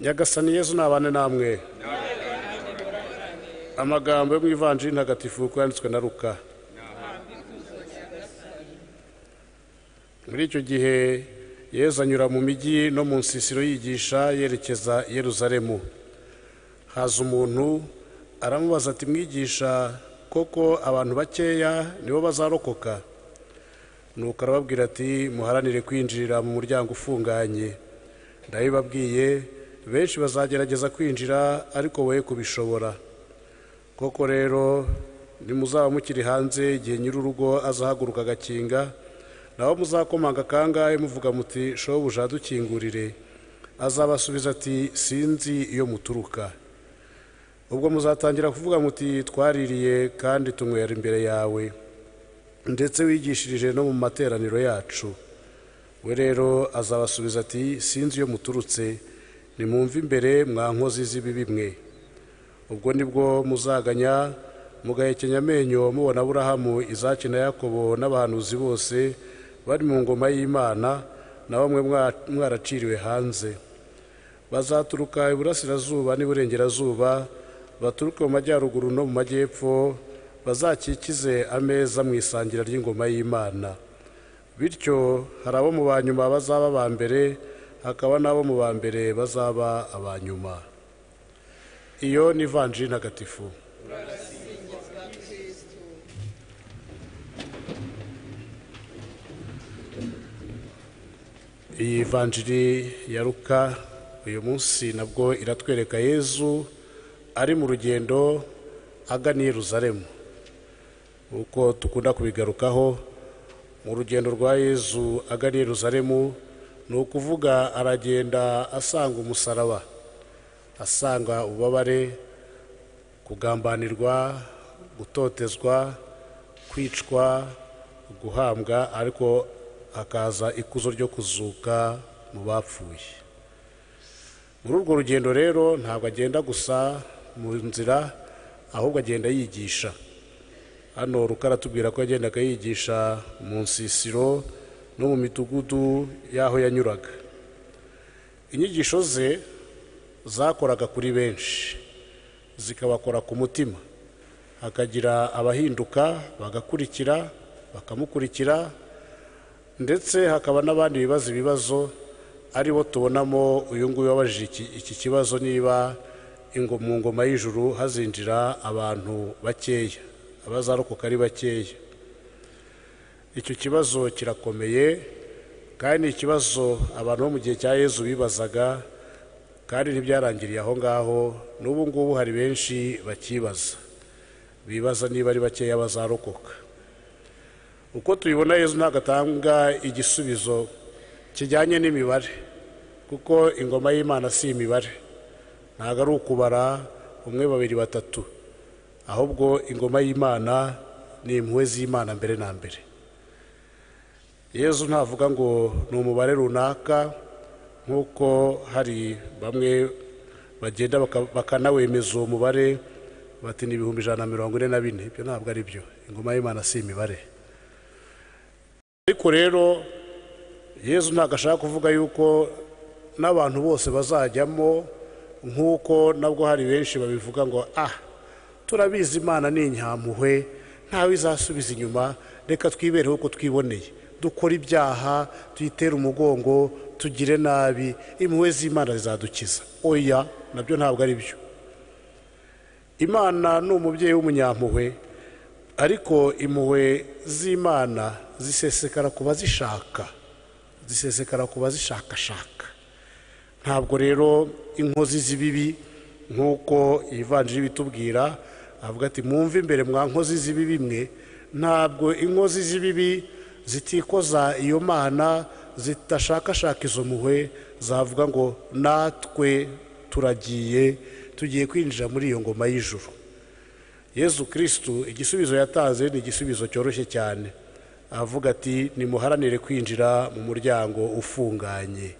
nyagasani yezu nabane namwe amagambo yo mu ivanjiri ntagatifu kuko yanditswe na ruka muri icyo gihe yezu anyura mu mijyi no mu nsisiro yigisha yerekeza yeruzaremu haza umuntu aramubaza ati mwigisha koko abantu bakeya nibo bazarokoka nuko arababwira ati muharanire kwinjirira mu muryango ufunganye ndabibabwiye benshi bazagerageza kwinjira ariko wowe kubishobora koko rero nimuzaba mukiri hanze igihe nyir'urugo azahaguruka agakinga naho muzakomanga akangahe muvuga muti shobuja dukingurire azabasubiza ati sinzi iyo muturuka ubwo muzatangira kuvuga muti twaririye kandi tunywera imbere yawe ndetse wigishirije no mu materaniro yacu we rero azabasubiza ati sinzi iyo muturutse nimwumve imbere mwa nkozi z'ibibi mwe ubwo nibwo muzaganya mugahekenya amenyo mubona aburahamu izaki na yakobo n'abahanuzi bose bari mu ngoma y'imana na bamwe mwaraciriwe hanze bazaturuka iburasirazuba n'iburengerazuba baturuke mu majyaruguru no mu majyepfo bazakikize ameza mu isangira ry'ingoma y'imana bityo hari abo mu ba nyuma bazaba aba mbere hakaba n'abo mu ba mbere bazaba aba nyuma iyo ni ivanjiri ntagatifu iyi vanjiri ya ruka uyu munsi nabwo iratwereka yezu ari mu rugendo agana i Yerusalemu uko dukunda kubigarukaho mu rugendo rwa yezu agana i Yerusalemu ni ukuvuga aragenda asanga umusaraba asanga ububabare kugambanirwa gutotezwa kwicwa guhambwa ariko hakaza ikuzo ryo kuzuka mu bapfuye muri urwo rugendo rero ntabwo agenda gusa mu nzira ahubwo agenda yigisha hano rukaratubwira ko agenda akayigisha mu nsisiro no mu midugudu y'aho yanyuraga inyigisho ze zakoraga kuri benshi zikabakora ku mutima hakagira abahinduka bagakurikira bakamukurikira ndetse hakaba n'abandi bibaza ibibazo ari bo tubonamo uyu nguyu wabajije iki kibazo niba mu ngoma y'ijuru hazinjira abantu bakeya abazarokoka ari bakeya icyo kibazo kirakomeye kandi ni ikibazo abantu bo mu gihe cya yezu bibazaga kandi ntibyarangiriye aho ngaho n'ubu ngubu hari benshi bakibaza bibaza niba ari bakeya bazarokoka uko tubibona yezu ntabwo atanga igisubizo kijyanye n'imibare kuko ingoma y'imana si imibare ntabwo ari ukubara umwe babiri batatu ahubwo ingoma y'imana ni impuhwe z'imana mbere na mbere yezu ntavuga ngo ni umubare runaka nk'uko hari bamwe bagenda bakanawemeza uwo mubare bati ni ibihumbi ijana na mirongo ine na bine ibyo ntabwo ari byo ingoma y'imana si imibare ariko rero yezu ntabwo ashaka kuvuga yuko n'abantu bose bazajyamo nk'uko nabwo hari benshi babivuga ngo ah turabizi imana ni inyampuhwe ntawe izasubiza inyuma reka twibereho uko twiboneye dukora ibyaha tuyitere umugongo tugire nabi impuhwe z'imana zizadukiza oya nabyo ntabwo ari byo imana ni umubyeyi w'umunyampuhwe ariko impuhwe z'imana zisesekara ku bazishaka zisesekara ku bazishakashaka ntabwo rero inkozi z'ibibi nk'uko ivanjiri bitubwira avuga ati mwumve imbere mwa nkozi z'ibibi mwe ntabwo inkozi z'ibibi zitikoza iyo mana zidashakashaka izo muhwe zavuga ngo natwe turagiye tugiye kwinjira muri iyo ngoma y'ijuru yezu kirisitu igisubizo yatanze ni igisubizo cyoroshye cyane avuga ati nimuharanire kwinjira mu muryango ufunganye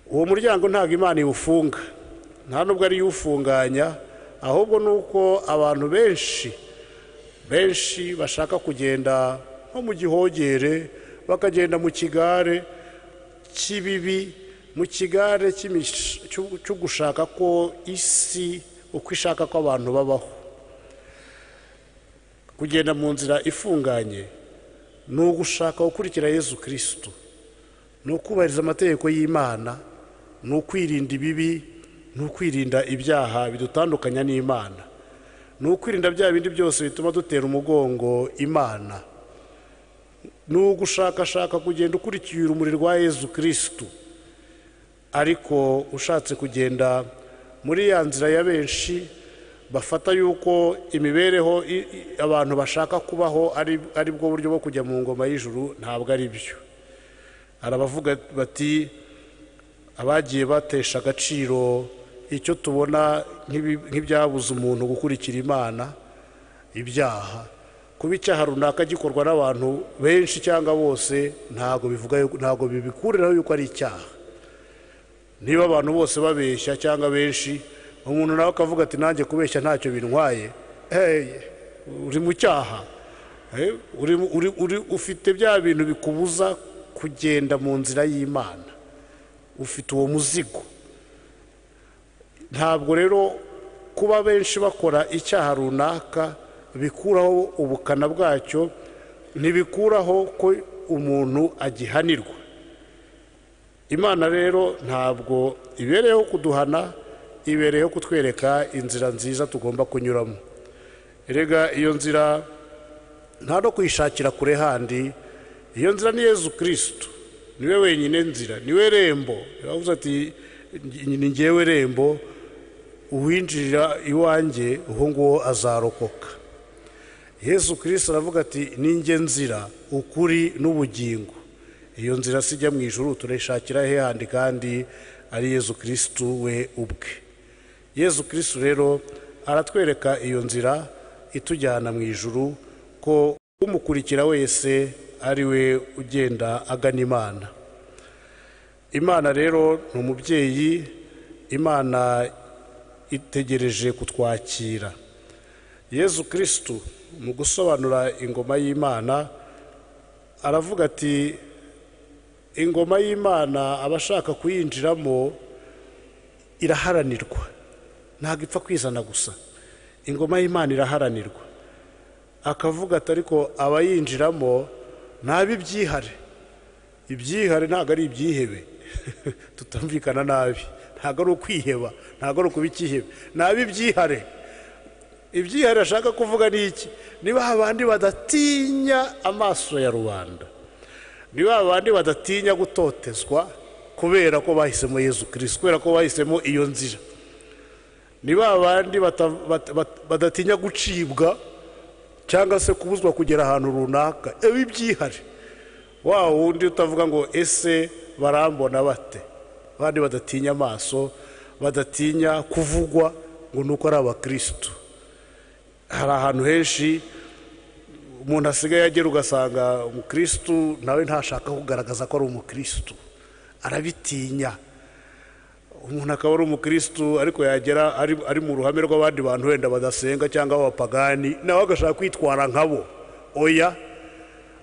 uwo muryango ntabwo imana iwufunga nta nubwo ariyo uwufunganya ahubwo ni uko abantu benshi benshi bashaka kugenda nko mu gihogere bakagenda mu kigare cy'ibibi mu kigare cyo gushaka ko isi uko ishaka ko abantu babaho kugenda mu nzira ifunganye ni ugushaka gukurikira yezu kirisitu ni ukubahiriza amategeko y'imana ni ukwirinda ibibi ni ukwirinda ibyaha bidutandukanya n'imana ni ukwirinda bya bindi byose bituma dutera umugongo imana ni ugushakashaka kugenda ukurikira urumuri rwa yezu kirisitu ariko ushatse kugenda muri ya nzira ya benshi bafata yuko imibereho abantu bashaka kubaho ari bwo buryo bwo kujya mu ngoma y'ijuru ntabwo ari byo arabavuga bati abagiye batesha agaciro icyo tubona nk'ibyabuze umuntu gukurikira imana ibyaha kuba icyaha runaka gikorwa n'abantu benshi cyangwa bose ntabwo bivuga ntabwo bibikuriraho yuko ari icyaha niba abantu bose babeshya cyangwa benshi umuntu nawe akavuga ati nanjye kubeshya ntacyo bintwaye uri mu cyaha ufite bya bintu bikubuza kugenda mu nzira y'imana ufite uwo muzigo ntabwo rero kuba benshi bakora icyaha runaka bikuraho ubukana bwacyo ntibikuraho ko umuntu agihanirwa imana rero ntabwo ibereyeho kuduhana ibereyeho kutwereka inzira nziza tugomba kunyuramo rega iyo nzira nta no kuyishakira kure handi iyo nzira ni yezu kirisitu niwe wenyine nzira niwe rembo yavuze ati ni ngewe rembo uwinjirira iwanjye uwo nguwo azarokoka yesu kirisita aravuga ati ninjye nzira ukuri n'ubugingo iyo nzira sijya mu ijuru turayishakira he handi kandi ari yesu kirisitu we ubwe yesu kirisitu rero aratwereka iyo nzira itujyana mu ijuru ko umukurikira wese ari we ugenda agana imana imana rero ni umubyeyi imana itegereje kutwakira yesu kirisitu mu gusobanura ingoma y'imana aravuga ati ingoma y'imana abashaka kuyinjiramo iraharanirwa ntabwo ipfa kwizana gusa ingoma y'imana iraharanirwa akavuga ati ariko abayinjiramo ibyihare ibyihare ntabwo ari ibyihebe tutumvikana nabi ntabwo ari ukwiheba ntabwo ari ukuba ikihebe ibyihare ibyihariye ashaka kuvuga ni iki niba abandi badatinya amaso ya rubanda niba abandi badatinya gutotezwa kubera ko bahisemo yezu kirisi kubera ko bahisemo iyo nzira niba abandi badatinya gucibwa cyangwa se kubuzwa kugera ahantu runaka ibyihare wa wundi utavuga ngo ese barambona bate abandi badatinya amaso badatinya kuvugwa ngo ni uko ari abakirisitu hari ahantu henshi umuntu asigaye agera ugasanga umukirisitu nawe ntashaka kugaragaza ko ari umukirisitu arabitinya umuntu akaba ari umukirisitu ariko yagera ari mu ruhame rw'abandi bantu wenda badasenga cyangwa abapagani nawe agashaka kwitwara nkabo oya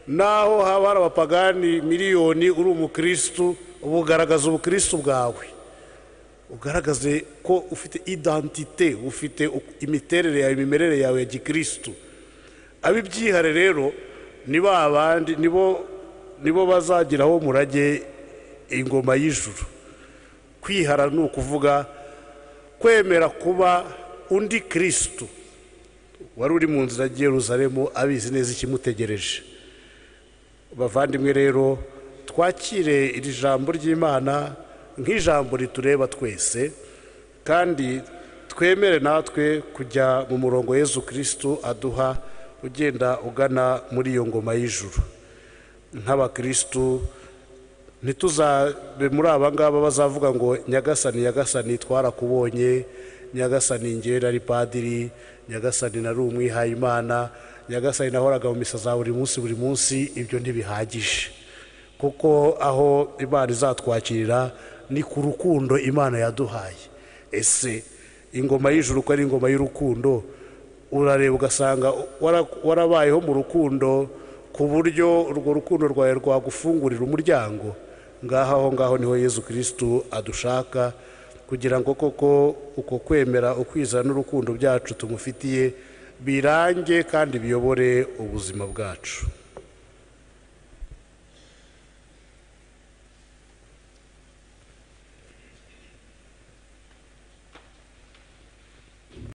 naho haba hari abapagani miliyoni uri umukirisitu uba ugaragaza ubukirisitu bwawe ugaragaze ko ufite idantite ufite imiterere yawe imimerere yawe ya gikirisitu abibyihare rero nibo abandi nibo bazagiraho murage ingoma y'ijuru kwihara ni ukuvuga kwemera kuba undi kirisitu wari uri mu nzira y'Yeruzalemu abizi neza ikimutegereje bavandimwe rero twakire iri jambo ry'imana nk'ijambo ritureba twese kandi twemere natwe kujya mu murongo Yezu kirisitu aduha ugenda ugana muri iyo ngoma y'ijuru nk'abakirisitu ntituzabe muri aba ngaba bazavuga ngo nyagasani nyagasani twarakubonye nyagasani ngera ari padiri nyagasani nari umwihayimana nyagasani nahoraga mu misa za buri munsi buri munsi ibyo ntibihagije kuko aho imana izatwakirira ni ku rukundo imana yaduhaye ese ingoma y'ijuru ko ari ingoma y'urukundo urareba ugasanga warabayeho mu rukundo ku buryo urwo rukundo rwawe rwagufungurira umuryango ngaho aho ngaho niho yezu kirisitu adushaka kugira ngo koko uko kwemera ukwizera n'urukundo byacu tumufitiye birange kandi biyobore ubuzima bwacu